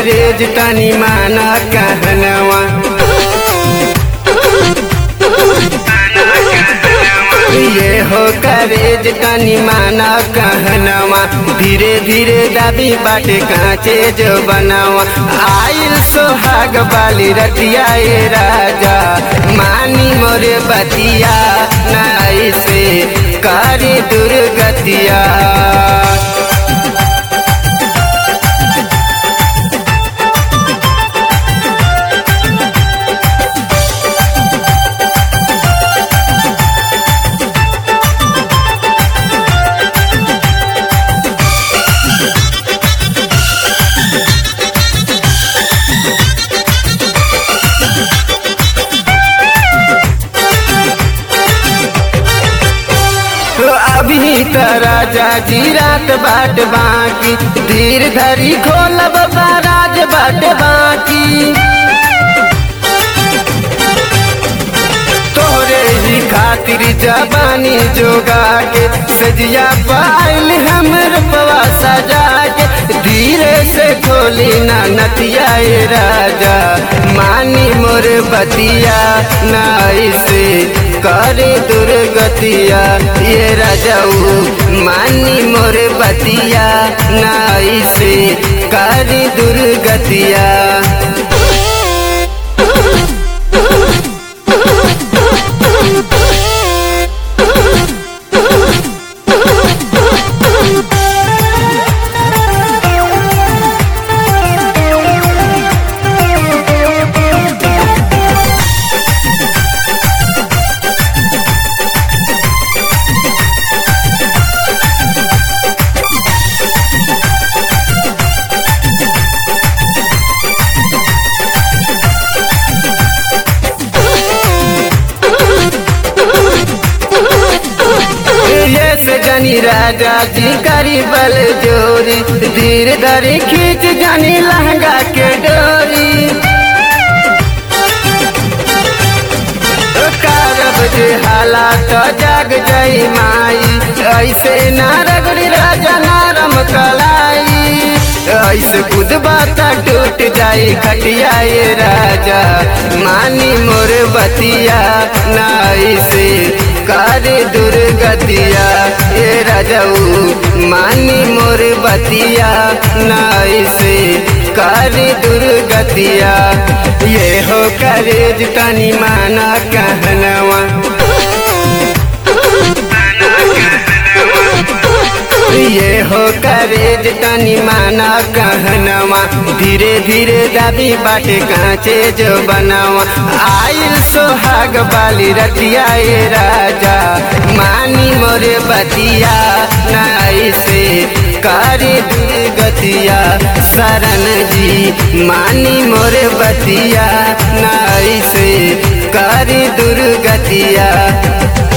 करेज तनी माना कहनवा ये हो करेज तनी माना कहनवा धीरे धीरे दाबी बाटे कांचे जो बनावा आइल सोहाग बाली रतिया ए राजा मानी मोरे बतिया नाई से कारी दुर्गतिया अभी त राजा जी रात बाट बाकी धीर धरी खोलब राज बाट बाकी तोरे ही खातिर जबानी जोगा के सजिया पाइल हमर पवा सजा के धीरे से खोली ना नतिया ए राजा मानी मोर बतिया ना ऐसे करे दुर्गतिया ये राजाऊ मानी मोर बतिया ना ऐसे करे दुर्गतिया ये से जानी राजा जी करी बल जोरी धीर धरी खींच जानी लहंगा के डोरी कारब जे हालात जाग जाई माई ऐसे ना रगड़ी राजा नारम कलाई ऐसे खुद बात टूट जाई खटिया ये राजा मानी मोर बतिया ना ऐसे करे दुर्गतिया ये राजाऊ मानी मोर बतिया ना ऐसे करे दुर्गतिया ये हो करेज तनी माना कहनवा ये हो करेज तनी माना कहनवा धीरे धीरे दाबी बाटे कांचे जो बनावा आइल सोहाग बाली रतिया ए राजा मानी मोरे बतिया नाई से करे दुर्गतिया शरण जी मानी मोरे बतिया नाई से करे दुर्गतिया